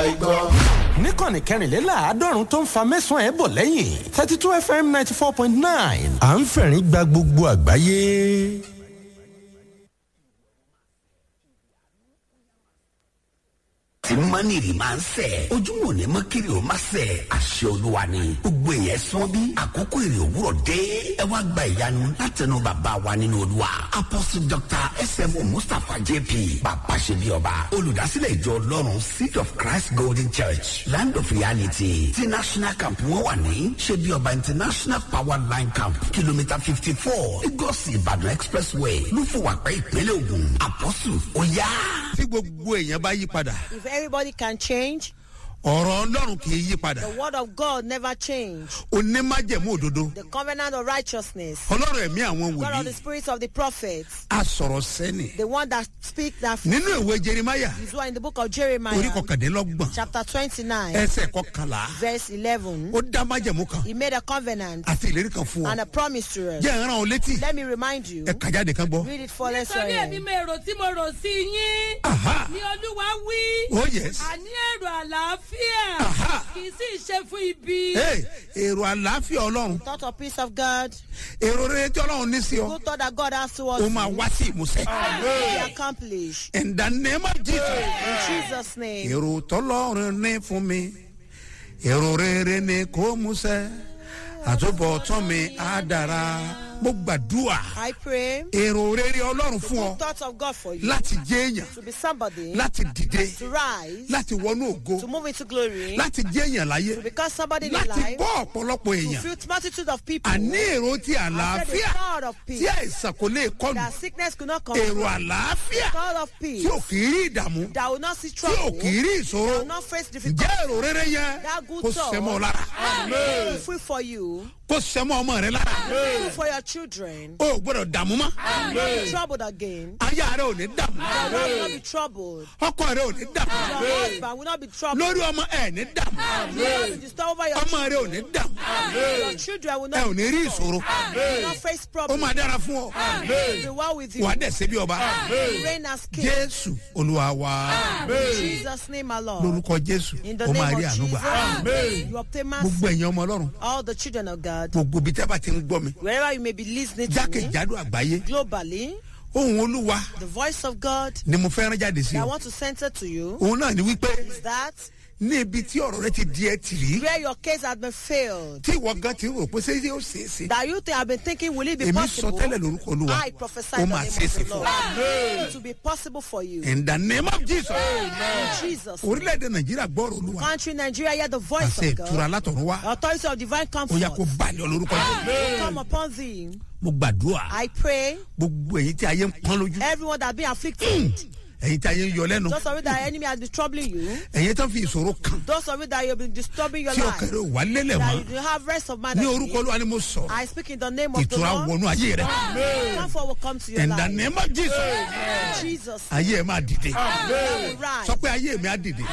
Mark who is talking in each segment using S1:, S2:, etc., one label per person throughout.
S1: igbó.
S2: níkànnì kẹrìnléláàádọ́rùn tó ń fa mẹ́sàn-án ẹ̀ bọ̀ lẹ́yìn thirty two fm ninety four point nine à ń fẹ̀rín gba gbogbo àgbáyé.
S3: tí mọ́nìrì máa ń sẹ̀ ojúmọ̀ ní mọ́kìrì ó máa sẹ̀ àṣẹ olúwa ni gbogbo èèyàn sán bí àkókò èrè òwúrọ̀ dé ẹ wá gba ìyanu látẹnu bàbá wa nínú olúwa apostle dr smo mustapha jp bàbá ṣe bí ọba olùdásílẹ̀ ìjọ ọlọ́run seed of christ golden church land of reality ti national camp wọn wà ní ṣe bí ọba international power line camp kìlómítà fifty four lagos ìbàdàn expressway lúfọwàpẹ́ ìpínlẹ̀ ògùn apostle ó yá.
S4: tí gbogbo èèyàn bá yí padà
S5: If everybody can change,
S4: ọ̀rọ̀ ọlọ́run kì í yí padà
S5: the word of God never change.
S4: onímájẹ̀mú òdodo
S5: The covenant of righteousness,
S4: ọlọ́run ẹ̀mí àwọn
S5: God of the
S4: wòlíì
S5: spirits of the prophets,
S4: a sọ̀rọ̀ sẹ́ni
S5: the one that speak that
S4: nínú ìwé jerimaya
S5: is one in the book of
S4: orí
S5: Jeremiah,
S4: kọkàndínlọ́gbọ̀n
S5: chapter 29,
S4: ẹsẹ̀ kọkànlá
S5: verse 11.
S4: ó dá májẹ̀mú kan
S5: He made a covenant
S4: àti ìlérí kan fún ọ
S5: and a promise to us.
S4: jẹ́ ìran ọ létí
S5: Let me remind you,
S4: ẹ kàjáde kan gbọ́.
S5: read it for us.
S6: nítorí èmi
S5: Sorry.
S6: mo èrò tí mo rò sí yín
S4: Aha.
S6: ni olúwa wí
S4: oh yes
S6: àní èrò àlàáfíà
S4: Aha.
S6: kì í sì ṣe fún ibi.
S4: Hey, èrò àlàáfíà ọlọ́run
S5: Thought of peace of God,
S4: èrò rere tí ọlọ́run ní sí ọ
S5: good thought that God has towards
S4: ó máa
S5: you,
S4: wá sí ìmúsẹ́.
S5: be accomplished.
S4: in the name of jesus.
S5: In Jesus' name.
S4: èrò tọ́lọ́run ní fún mi èrò rere ni kò músẹ́ àtúbọ̀tán mi á dára mo gbàdúrà
S5: I pray,
S4: èrò rere ọlọ́run fún ọ
S5: thoughts of God for you,
S4: láti jẹ́ èèyàn
S5: to be somebody,
S4: láti dìde
S5: to rise,
S4: láti wọnú ògo
S5: to move into glory,
S4: láti jẹ́ èèyàn láyé
S5: to become somebody in
S4: láti
S5: life,
S4: bọ́ ọ̀pọ̀lọpọ̀
S5: to
S4: èèyàn
S5: feel multitude of people,
S4: àní èrò ti
S5: and the
S4: àlàáfíà
S5: thought of
S4: tí
S5: peace,
S4: àìsàn kò lè kọlù
S5: that sickness could not come,
S4: èrò àlàáfíà
S5: thought of
S4: tí
S5: peace,
S4: ò kì í rí ìdààmú
S5: that will not see
S4: tí ò
S5: trouble,
S4: kì í rí
S5: that
S4: ìṣòro
S5: will not face difficulty,
S4: ǹjẹ́ èrò rere yẹn
S5: that good
S4: kò
S5: thought,
S4: sẹ́mọ́ lára
S5: will be free for you,
S4: kò sẹ́mọ́ ọmọ rẹ lára
S5: free for your children,
S4: o ò gbọ́dọ̀ dààmú mọ́
S5: will not be troubled again,
S4: aya rẹ ò ní dààmú
S5: your wife will not be troubled,
S4: ọkọ rẹ ò ní dààmú
S5: your husband will not be troubled,
S4: lórí ọmọ ẹ ní dààmú
S5: will not be disturbed over your
S4: ọmọ rẹ ò
S5: children,
S4: ní dààmú
S5: your children will
S4: ẹ ò
S5: not,
S4: ní rí ìṣòro
S5: will not face
S4: ó
S5: problems,
S4: máa dára fún ọ
S5: will be well with you,
S4: wà á dẹ̀ ṣe bí ọba
S5: reign as king.
S4: jésù olúwa wa
S5: In Jesus' name, my Lord.
S4: lórúkọ jésù
S5: In the
S4: ó máa
S5: name
S4: rí
S5: of
S4: àánú gbà
S5: Jesus, you obtain mercy.
S4: gbogbo ẹ̀yin ọmọ ọlọ́run
S5: All the children of God,
S4: gbogbo ibi tí a bá ti ń gbọ́ mi
S5: wherever you may be listening to me,
S4: jákèjádò àgbáyé
S5: globally,
S4: ohun olúwa
S5: the voice of God
S4: ni mo fẹ́ rán jáde sí
S5: that I
S4: ọ
S5: want to center to you
S4: òun náà ni wípé
S5: is that
S4: ní ibi tí ọ̀rọ̀ rẹ ti di ẹ tì rí
S5: where your case has been failed,
S4: tí ìwọ gan ti rò pé ṣé yóò ṣeé ṣe
S5: that you think have been thinking, will it be
S4: èmi sọ
S5: possible?
S4: tẹ́lẹ̀ lórúkọ olúwa
S5: I prophesy
S4: ó
S5: in the
S4: máa
S5: name
S4: ṣeé
S5: of
S4: ṣe
S5: the
S4: fún
S5: Lord.
S4: ọ.
S5: It will be possible for you.
S4: in the name of jesus
S5: In Jesus' name.
S4: orílẹ̀-èdè nàìjíríà gbọ́rọ̀ olúwa
S5: Country Nigeria, hear the voice
S4: àṣẹ
S5: of
S4: ìtura
S5: God.
S4: látọ̀run wá
S5: Authority of divine
S4: ó yá kó
S5: comfort
S4: balẹ̀ ọ lórúkọ jésù
S5: come upon thee.
S4: mo gbàdúrà
S5: I pray
S4: gbogbo èyí tí ayé ń pọ́n lójú
S5: everyone that be afflicted,
S4: èyí tí ayé ń yọ lẹ́nu
S5: those of you that enemy has been troubling you,
S4: èyí tó ń fi ìṣòro kàn
S5: those of you that you've been disturbing your
S4: tí
S5: life,
S4: ọkàn rẹ ò wá lélẹ̀
S5: that
S4: mọ́
S5: you don't have rest of mind.
S4: ní
S5: and
S4: orúkọ
S5: peace.
S4: olúwa ni mo sọ̀rọ̀
S5: I speak in the name of the
S4: ìtura
S5: Lord.
S4: wọnú ayé rẹ
S5: Comfort will come to your
S4: in the
S5: life.
S4: name of jesus
S5: In Jesus.
S4: ayé ẹ máa dìde
S5: name. Rise.
S4: sọ pé ayé mi á dìde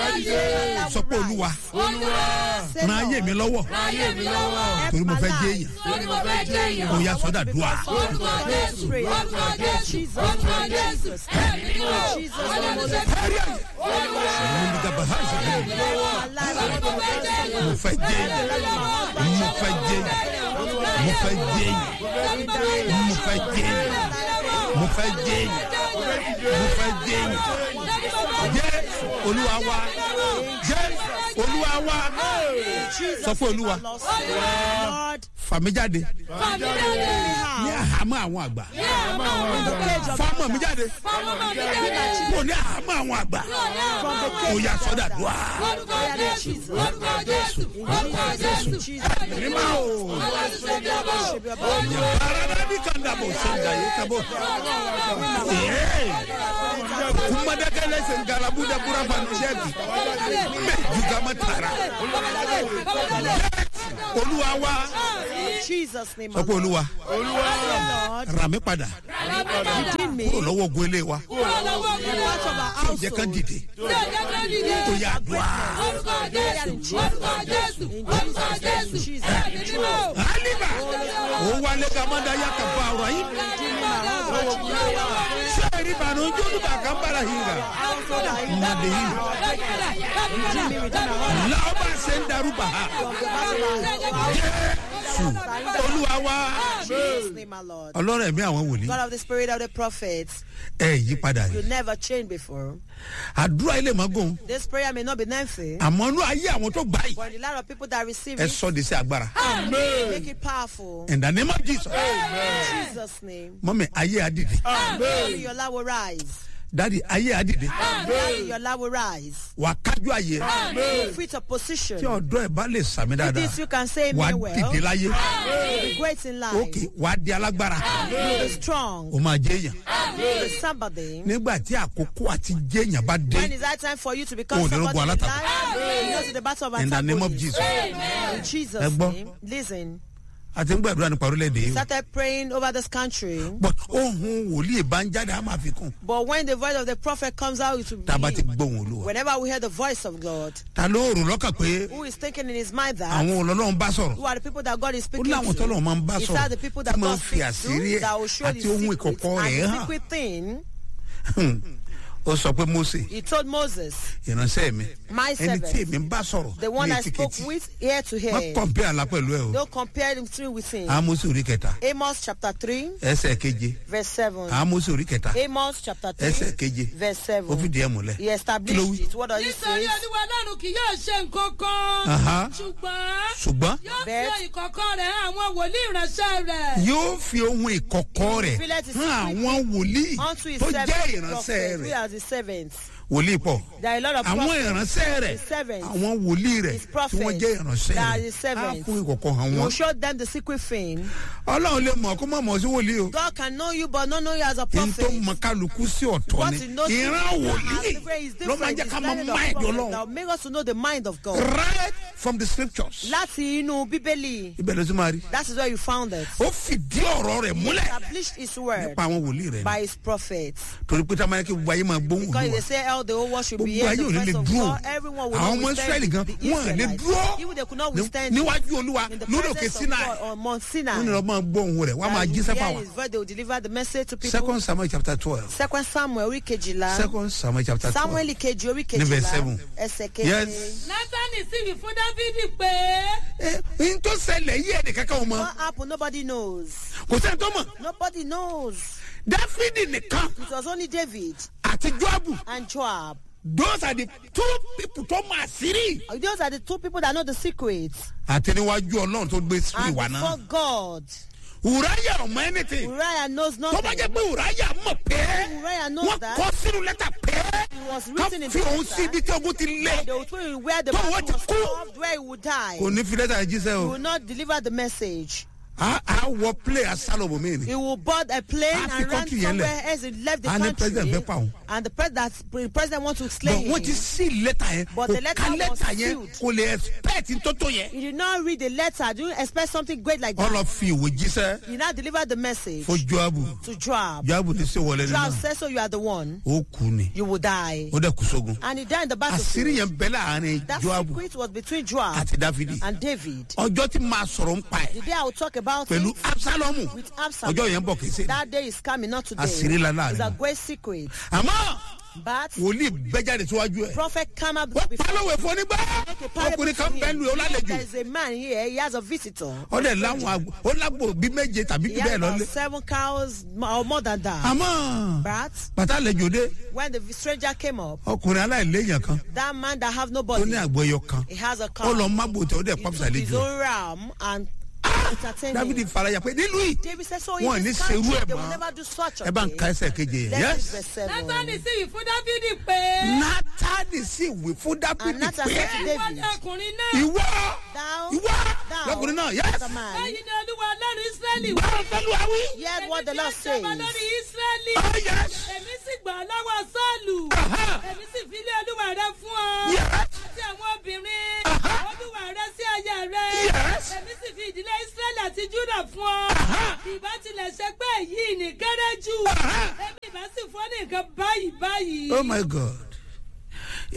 S4: sọ pé olúwa
S5: Say,
S4: ran ayé mi lọ́wọ́
S5: Help
S4: torí mo
S5: my
S4: fẹ́
S5: life.
S4: jẹ́ èèyàn
S6: torí mo fẹ́ jẹ́ èèyàn.
S4: ó yá sọ́dà dùà
S6: orúkọ jésù
S5: Pray.
S6: orúkọ jésù
S5: Jesus.
S6: orúkọ jésù ẹ̀mí mímọ́
S5: Jesus.
S6: olùṣẹ́
S4: kárí ayé òun ní gàbà hàn sí mi mo fẹ́ jẹ́ èèyàn mo fẹ́ jẹ́ èèyàn mo fẹ́ jẹ́ èèyàn mo fẹ́ jẹ́ èèyàn mo fẹ́ jẹ́ èèyàn mo fẹ́ jẹ́ èèyàn jẹ́ olúwa wa jẹ́ olúwa wa sọ fún olúwa
S5: Lord,
S4: fàmí jáde ní àhámọ́ àwọn àgbà fámọ́ mi jáde kò ní àhámọ́ àwọn àgbà ó yá sọ́dà dùà nímọ̀ o barada bi kan da bò senda ye ka bò kumadaka lẹsẹ ngalabu da bura fanu sẹbi mẹ jugama tara olúwa wa
S5: Jesus name.
S4: sọ pé olúwa
S5: Lord,
S4: rà mí padà
S5: redeem me.
S4: kúrò lọ́wọ́ ogun ilé wa
S5: Part of our
S4: tí ò jẹ́ kán
S5: household.
S4: dìde ó yà dùà aliba ó wálé gamada yà kà bá ọ̀rọ̀ yìí sẹ́ẹ̀rì eri ìbànújẹ́ olùbàkà ń bára yìí rà
S5: household are in
S4: Made him.
S5: Redeem me, redeem my home.
S4: làwọn ṣe ń darúgbà ha
S5: From the battle of our
S4: jésù olúwa wa
S5: Jesus name, my Lord.
S4: ọlọ́run ẹ̀mí àwọn wòlíì
S5: God of the spirit of the prophets,
S4: ẹ yí padà
S5: you
S4: yìí
S5: never changed before.
S4: àdúrà ilé mọ́gùn
S5: This prayer may not be lengthy,
S4: àmọ́ inú ayé àwọn tó gbà yìí
S5: but in a lot of people that receive
S4: ẹ
S5: it,
S4: sọ de sí agbára
S5: make it powerful.
S4: in the name of jesus
S5: In Jesus' name.
S4: mọ́mi ayé adìde
S5: Daddy, your love will rise.
S4: dadi ayé adìde
S5: Daddy, your love will rise.
S4: wà á kájú ayé
S5: You fit a position.
S4: tí ọ̀dọ́ ẹ̀ bá lè sàmì
S5: With
S4: dáadáa
S5: this, you can say
S4: wà
S5: me
S4: á
S5: well.
S4: dìde láyé
S5: You'll be great in life.
S4: òkè wà á di alágbára
S5: You'll be strong.
S4: o máa jẹ́ èèyàn
S5: You'll be somebody.
S4: nígbà tí àkókò àti jẹ́ èèyàn bá dé
S5: When is that time for you to become
S4: Oh,
S5: somebody
S4: the
S5: in
S4: Lord will
S5: life? You go to the battle of
S4: in the name of
S5: antagonists.
S4: jesus
S5: In
S4: Ẹ
S5: Jesus'
S4: gbọ́.
S5: name. Listen.
S4: àti ń gbàdúrà nípa orílẹ̀-èdè yìí o.
S5: Started praying over this country.
S4: but ohun wòlíì bá ń jáde á máa fi kún
S5: But when the voice of the prophet comes out, it will
S4: tá a bá ti
S5: be.
S4: gbóhùn olúwa
S5: Whenever we hear the voice of God,
S4: ta ló rò lọ́kàn pé
S5: who is thinking in his mind that
S4: àwọn olólùwọ́n bá sọ̀rọ̀
S5: who are the people that God is
S4: ó
S5: speaking
S4: láwọn tọ́lọ̀ máa ń bá
S5: to? Is
S4: sọ̀rọ̀
S5: that the people that
S4: tí máa ń
S5: God
S4: fi
S5: speaks
S4: àṣírí
S5: to
S4: ẹ̀
S5: that will show the
S4: àti ohun
S5: secret
S4: ìkọ̀kọ̀
S5: and
S4: rẹ̀
S5: the
S4: hàn
S5: secret thing?
S4: ó sọ pé mose
S5: He told Moses,
S4: ìránṣẹ́ mi
S5: My
S4: ẹni tí
S5: servant,
S4: èmi ń bá sọ̀rọ̀
S5: the one
S4: ní
S5: I spoke
S4: etíkẹ́tì
S5: with ear to
S4: má
S5: hear.
S4: kọ̀m̀pé àlá pẹ̀lú ẹ o
S5: Don't compare him to with him.
S4: amosi orí kẹta
S5: Amos chapter 3,
S4: ẹsẹ̀ keje
S5: verse 7.
S4: amosi orí kẹta
S5: Amos chapter 3,
S4: ẹsẹ̀ keje
S5: verse 7.
S4: ó fìdí ẹ̀ múlẹ̀
S5: He
S4: Kí ló
S5: established
S4: wí?
S5: it. What does he
S6: nítorí
S5: say?
S6: olúwa ọlọ́run kì yóò ṣe nǹkan
S4: Aha.
S6: kan ṣùgbọ́n
S4: ṣùgbọ́n
S6: yóò fi
S5: Bẹ́ẹ̀.
S6: ohun ìkọ̀kọ̀ rẹ̀ hàn àwọn wòlíì ìránṣẹ́ rẹ̀.
S4: yóò fi ohun ìkọ̀kọ̀ rẹ̀
S5: Revealed his
S4: hàn
S5: secret
S4: àwọn wòlíì
S5: Unto his
S4: tó jẹ́
S5: servants,
S4: ìránṣẹ́
S5: prophets, we
S4: rẹ̀
S5: are the servants.
S4: wòlíì pọ̀
S5: There are a lot of
S4: àwọn
S5: prophets.
S4: ìránṣẹ́ rẹ̀
S5: his servants,
S4: àwọn wòlíì rẹ̀
S5: his
S4: tí
S5: prophets,
S4: wọ́n jẹ́ ìránṣẹ́
S5: that are
S4: rẹ̀
S5: his
S4: á
S5: servants.
S4: fún ìkọ̀kọ̀ hàn
S5: You
S4: wọ́n
S5: show them the secret thing.
S4: ọlọ́run lè mọ̀ kó má mọ̀ sí wòlíì o
S5: God can know you, but not know you as a
S4: kí n tó
S5: prophet.
S4: mọ kálukú sí ọ̀tọ̀
S5: What
S4: ni
S5: he knows
S4: ìran
S5: is
S4: wòlíì
S5: different. It's
S4: ló máa ń
S5: different.
S4: jẹ́
S5: It's
S4: ká mọ
S5: learning of
S4: máìdì
S5: prophet
S4: ọlọ́run
S5: that will make us to know the mind of God.
S4: right from the scriptures
S5: Láti inú Bíbélì,
S4: ibẹ̀ ló ti máa rí
S5: that is where you found it.
S4: ó fìdí ọ̀rọ̀ rẹ̀ múlẹ̀
S5: Established his word
S4: nípa àwọn wòlíì rẹ̀
S5: by
S4: ni
S5: his prophets.
S4: torí pé táwọn ayé kí gbogbo ayé máa gbóhùn
S5: Because
S4: olúwa
S5: they say all the whole world should be
S4: gbogbo
S5: here.
S4: ayé ò ní
S5: The
S4: lè
S5: voice of
S4: dúró
S5: God, everyone will
S4: àwọn
S5: not
S4: ọmọ
S5: withstand
S4: israẹli gan
S5: the
S4: wọn à lè
S5: Israelites.
S4: dúró
S5: Even they could not
S4: ní-
S5: withstand
S4: níwájú olúwa
S5: in the
S4: lórí òkè
S5: presence of
S4: sinai
S5: God on Mount
S4: wọn
S5: Sinai.
S4: ni wọn máa gbóhùn rẹ̀ wọn máa
S5: That
S4: jí
S5: you
S4: sẹ́fà
S5: hear
S4: wọn
S5: his voice, they will deliver the message to people.
S4: second samuel chapter twelve
S5: Second Samuel orí kejìlá.
S4: second samuel chapter twelve
S5: Samuel kejì orí
S4: Ní verse
S5: kejìlá.
S4: seven.
S5: Ẹsẹ̀
S4: Yes.
S5: keje.
S6: nátánì sì wí fún dávidi pé
S4: ẹ n tó ṣẹlẹ̀ yí ẹnì kankan wọn mọ
S5: What happened? Nobody knows.
S4: kò sẹ́ni tó mọ̀
S5: Nobody knows.
S4: dáfídì nìkan
S5: It was only David
S4: àti joabu
S5: and Joab.
S4: those are the two people tó máa sírí.
S5: Those are the two people that know the secrets.
S4: àti níwájú ọlọ́run tó gbé sí
S5: And
S4: ìwà
S5: before
S4: náà
S5: God,
S4: ùráyà ọmọ anything
S5: Uriah knows
S4: tó bá
S5: nothing.
S4: jẹ́ pé ùráyà mọ̀ pé
S5: Uriah knows
S4: wọ́n
S5: that.
S4: kọ́ sínú lẹ́tà pé
S5: It was
S4: ká
S5: written in
S4: fi òun
S5: the
S4: sí ibi tí ogun ti lé
S5: They will put him where the
S4: Tó
S5: battle
S4: wọ́n ti
S5: was
S4: kú.
S5: solved, where he would die.
S4: kò ní fi lẹ́tà yẹn jíṣẹ́
S5: He
S4: o
S5: will not deliver the message.
S4: a a wọ play asálọ̀bù mi ni
S5: He will board a plane
S4: Ah, fi
S5: and ran
S4: country yẹn
S5: somewhere
S4: lẹ̀.
S5: else. He left the
S4: Ah, ní
S5: country.
S4: president fẹ́ pa òun.
S5: And the president, the president wants to slay
S4: but
S5: him.
S4: wọ́n ti sí lẹ́tà yẹn
S5: But
S4: kò
S5: the letter
S4: ká
S5: was
S4: lẹ́tà yẹn
S5: sealed.
S4: kò lè expect tótó yẹn
S5: He did not read the letter. Do you expect something great like that?
S4: ọlọ fi ìwé jíṣẹ́
S5: He now delivered the message
S4: fún joabu
S5: to Joab.
S4: joabu ní sí wọlé
S5: Joab
S4: nínú
S5: said, so you are the one.
S4: ó kú ni
S5: You will die.
S4: ó dẹ̀ kú sógun
S5: And he died in the
S4: àṣírí
S5: battlefield.
S4: yẹn bẹ́ láàrin
S5: That
S4: joabu
S5: secret was between Joab
S4: àti dáfídì
S5: and David.
S4: ọjọ́ tí máa sọ̀rọ̀ ń pa ẹ̀
S5: The day I will talk about
S4: pẹ̀lú
S5: it
S4: absalomu
S5: with Absalom.
S4: ọjọ́ yẹn ń bọ̀ kì í ṣe
S5: That day is coming, not today.
S4: Àṣírí ńlá láàrin
S5: It's a
S4: wọn.
S5: great secret.
S4: àmọ́
S5: But
S4: wòlíì bẹ́jáde síwájú ẹ̀
S5: prophet come up
S4: wọ́n
S5: before
S4: pálọ̀wẹ̀ fún onígbà ọkùnrin kan bẹ́ẹ̀ lu ẹ̀ ó lálejò
S5: There's a man here, he has a visitor.
S4: ó dẹ̀ láwọn àgbò ó lágbo bí méje tàbí
S5: He
S4: bí
S5: has
S4: bẹ́ẹ̀
S5: about
S4: lọ́lé
S5: seven cows or more than that.
S4: àmọ́
S5: But
S4: bàtà àlejò dé
S5: when the stranger came up,
S4: ọkùnrin aláìléèyàn kan
S5: that man that have
S4: ó
S5: nobody,
S4: ní àgbo ẹyọ kan
S5: he has a
S4: ó
S5: cow.
S4: lọ mágbò tẹ ó dẹ̀
S5: He
S4: pàpùsà
S5: took his
S4: àlejò
S5: own ram and entertained
S4: dávidi
S5: him.
S4: faraya pé nílùú yìí
S5: David said, so
S4: wọn ò
S5: in
S4: ní
S5: this
S4: serú
S5: country,
S4: ẹ̀
S5: they will
S4: mọ́
S5: never do such a
S4: ẹ bá ń
S5: thing.
S4: ka ẹsẹ̀ keje yẹn
S5: Let's
S4: yes
S5: read verse
S6: nátánì
S5: 7.
S6: sì wí fún dávidi pé
S4: nátàdì sì wí fún
S5: And
S4: dábìdì
S5: Nathan
S4: pé
S5: said to
S6: ìwọ
S5: David,
S6: ni ọkùnrin náà
S4: ìwọ
S5: Thou,
S4: ìwọ
S5: thou,
S4: lọkùnrin náà yes
S5: the man,
S6: báyìí ni olúwa ọlọ́run ísírẹ́lì wí.
S4: gbọ́dọ̀ pẹ̀lú àwí
S5: hear what the Lord
S6: Èmi tí ó jọba
S5: says.
S6: lórí ísírẹ́lì
S4: oh yes
S6: èmi sì gbà ọ́ lọ́wọ́ sọ́ọ̀lù
S4: Aha.
S6: èmi sì fi ilé olúwa rẹ fún ọ
S4: yes
S6: àti àwọn obìnrin olúwa rẹ sí aya rẹ
S4: Yes.
S6: èmi sì fi ìdílé ísírẹ́lì àti júdà fún ọ
S4: Aha.
S6: ìbá tilẹ̀ ṣe pé èyí ní kéré jù
S4: Aha.
S6: èmi ìbá sì fún ọ ní nǹkan báyìí báyìí.
S4: oh my god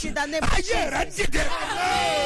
S5: in the name of
S4: ayé rẹ dìde